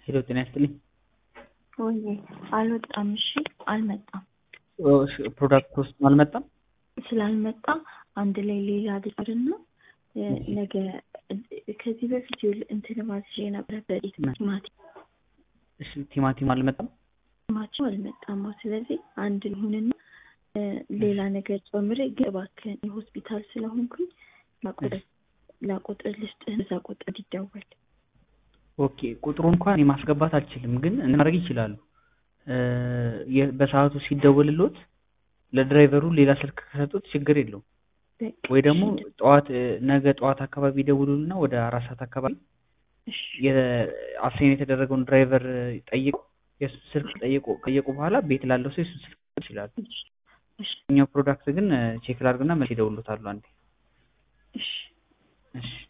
ሄሎ ጤና ይስጥልኝ። ወይ አልወጣም። እሺ አልመጣም። ፕሮዳክት ውስጥ አልመጣም። ስላልመጣ አንድ ላይ ሌላ ድርና ነገ ከዚህ በፊት እንትን ማዝዤ ነበረ በጤት ቲማቲም እሺ ቲማቲም አልመጣም። ቲማቲም አልመጣም። ስለዚህ አንድ ይሁንና ሌላ ነገር ጨምሬ ግን እባክህን የሆስፒታል ስለሆንኩኝ ላቁጥር ልስጥህ፣ እዛ ቁጥር ይደወል። ኦኬ ቁጥሩ እንኳን ማስገባት አልችልም፣ ግን ማድረግ ይችላሉ። በሰዓቱ ሲደወልሎት ለድራይቨሩ ሌላ ስልክ ከሰጡት ችግር የለውም። ወይ ደግሞ ጠዋት ነገ ጠዋት አካባቢ ይደውሉልና ወደ አራት ሰዓት አካባቢ አሳይን የተደረገውን ድራይቨር ጠይቁ፣ የሱ ስልክ ጠይቁ። ከጠየቁ በኋላ ቤት ላለው ሰው የሱ ስልክ ይችላሉ። እኛው ፕሮዳክት ግን ቼክ ላድርግና መልስ ይደውሉታሉ አንዴ። እሺ